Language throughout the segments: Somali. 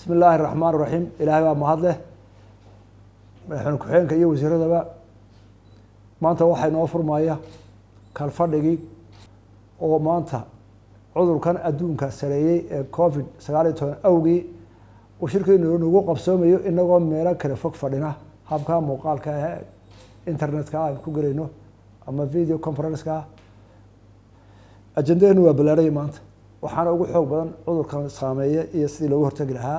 bismi illaahi raxmaan raxiim ilaahay baa mahad leh madaxweyne ku-xigeenka iyo wasiiradaba maanta waxaa inoo furmaya kalfadhigii oo maanta cudurkan adduunka sareeyey ee covid sagaal iyo toban awgii uu shirkiinu nagu qabsoomayo inagoo meelo kale fog fadhina habka muuqaalka ah internetka aan ku gelayno ama video conferenceka ajendadeenu waa ballaaraya maanta waxaana ugu xoog badan cudurkan saameeya iyo sidii loogu hortegi lahaa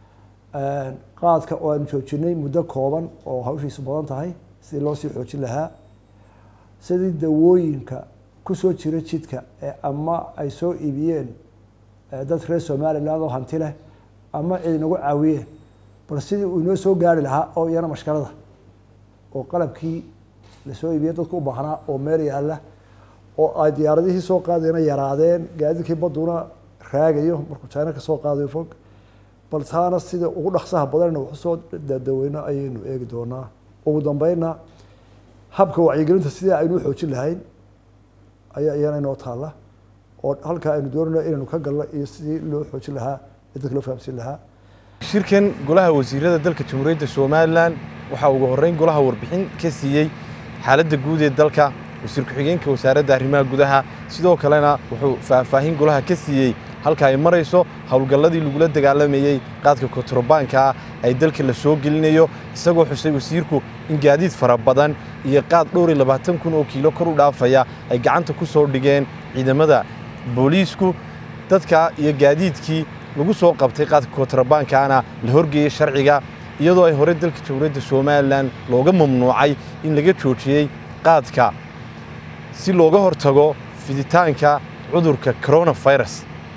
qaadka oo aanu joojinay muddo kooban oo hawshiisu badan tahay sidii loo sii xoojin lahaa sidii dawooyinka kusoo jira jidka ee ama ay soo iibiyeen dad reer somaliland oo hanti leh ama cid inagu caawiyeen bal sidii uu inoo soo gaari lahaa oo iyana mashkalada oo qalabkii lasoo iibiyey dadku u baahnaa oo meel yaalla oo ay diyaaradihii soo qaadayna yaraadeen gaadiidkii baduna raagayo markuu china ka soo qaadayo fog bal taana sida ugu dhaqsaha badanna waxu soo dadaweyno ayaynu eegi doonaa ugu dambeynna habka wacyigelinta sidii aynu xoojin lahayn ayaa iyana inoo taalla oo halkaa aynu doonayno inaynu ka galno iyo sidii loo xoojin lahaa ee dadka loo fahamsiin lahaa shirkan golaha wasiirada dalka jamhuuriyadda somalilan waxaa ugu horreyn golaha warbixin ka siiyey xaaladda guud ee dalka wasiir ku-xigeenka wasaaradda arrimaha gudaha sidoo kalena wuxuu faahfaahin golaha ka siiyey halka ay marayso howlgalladii lagula dagaalamayey qaadka kontarobaankaa ay dalka la soo gelinayo isagoo xusay wasiirku in gaadiid fara badan iyo qaad dhowr iyo labaatan kun oo kiilo kor u dhaafaya ay gacanta ku soo dhigeen ciidamada booliisku dadka iyo gaadiidkii lagu soo qabtay qaadka kontarobaankaana la horgeeyey sharciga iyadoo ay horey dalka jamhuuriyadda somalilan looga mamnuucay in laga joojiyey qaadka si looga hortago fiditaanka cudurka coronafirus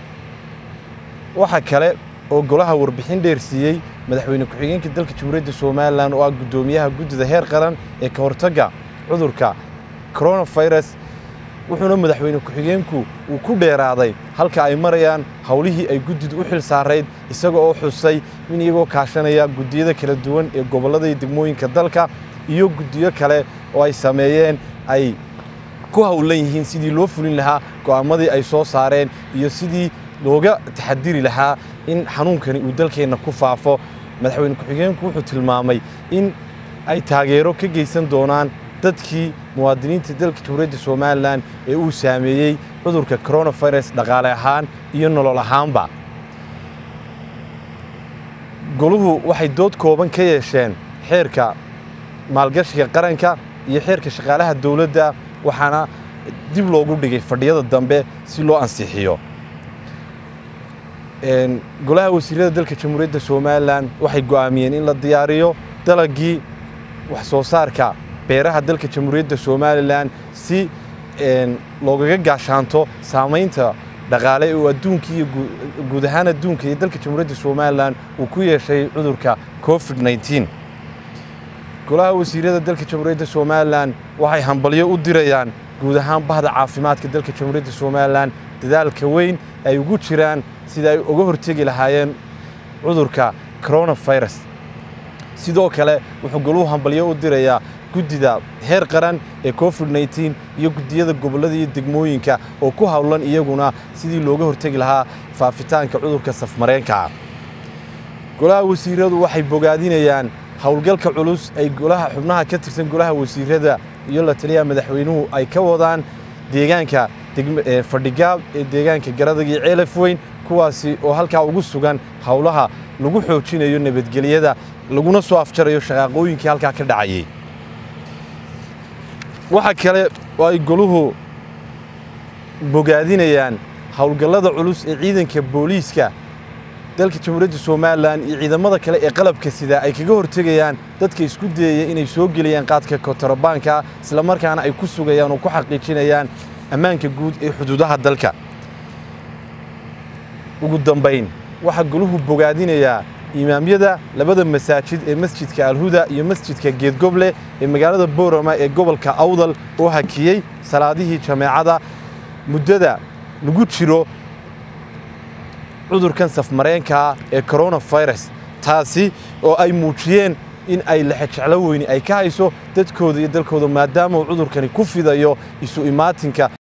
waxaa kale oo golaha warbixin dheer siiyey madaxweyne ku-xigeenka dalka jamhuuriyadda somalilan oo ah guddoomiyaha guddida heer qaran ee ka hortagga cudurka coronafirus wuxuuna madaxweyne ku-xigeenku uu ku dheeraaday halka ay marayaan howlihii ay guddidu u xil saarayd isaga oo xusay in iyagoo kaashanaya guddiyada kala duwan ee gobollada iyo degmooyinka dalka iyo guddiyo kale oo ay sameeyeen ay ku howlan yihiin sidii loo fulin lahaa go'aamadii ay soo saareen iyo sidii looga taxadiri lahaa in xanuunkani uu dalkeenna ku faafo madaxweyne ku-xigeenku wuxuu tilmaamay in ay taageero ka geysan doonaan dadkii muwaadiniinta dalka jamhuuriyadda somalilan ee uu saameeyey cudurka coronafirus dhaqaale ahaan iyo nolol ahaanba goluhu waxay dood kooban ka yeesheen xeerka maalgashiga qaranka iyo xeerka shaqaalaha dowladda waxaana dib loogu dhigay fadhiyada dambe si loo ansixiyo golaha wasiirada dalka jamhuuriyadda somalilan waxay go'aamiyeen in la diyaariyo dalagii wax soo saarka beeraha dalka jamhuuriyadda somalilan si loogaga gaashaanto saamaynta dhaqaale oo adduunka iyo guud ahaan adduunka iyo dalka jamhuuriyadda somalilan uu ku yeeshay cudurka covid nneteen golaha wasiirada dalka jamhuuriyadda somalilan waxay hambalyo u dirayaan guud ahaan bahda caafimaadka dalka jamhuuriyadda somalilan dadaalka weyn ay ugu jiraan sida ay uga hortegi lahaayeen cudurka coronafirus sidoo kale wuxuu goluhu hambalyo u dirayaa guddida heer qaran ee covid nneteen iyo guddiyada gobollada iyo degmooyinka oo ku howlan iyaguna sidii looga hortegi lahaa faafitaanka cudurka safmareenkaa golaha wasiiradu waxay bogaadinayaan howlgalka culus ay golaha xubnaha ka tirsan golaha wasiirada iyo la taliyaha madaxweynuhu ay ka wadaan deegaanka fadhigaab ee deegaanka garadag iyo ceelaf weyn kuwaasi oo halkaa ugu sugan howlaha lagu xoojinayo nabadgelyada laguna soo afjarayo shaqaaqooyinkii halkaa ka dhacayay waxaa kale oo ay goluhu bogaadinayaan howlgallada culus ee ciidanka booliiska dalka jamhuuriyadda somalilan iyo ciidamada kale ee qalabka sida ay kaga hortegayaan dadka isku dayaya inay soo geliyaan qaadka kontarobaanka islamarkaana ay ku sugayaan oo ku xaqiijinayaan ammaanka guud ee xuduudaha dalka ugu dambayn waxaa goluhu bogaadinayaa imaamyada labada masaajid ee masjidka alhuda iyo masjidka geedgoble ee magaalada boorama ee gobolka awdal oo hakiyey salaadihii jameecada muddada lagu jiro cudurkan safmareenkaa ee coronafirus taasi oo ay muujiyeen in ay lexejeclo weyni ay ka hayso dadkooda iyo dalkooda maadaama uu cudurkani ku fidayo isu imaatinka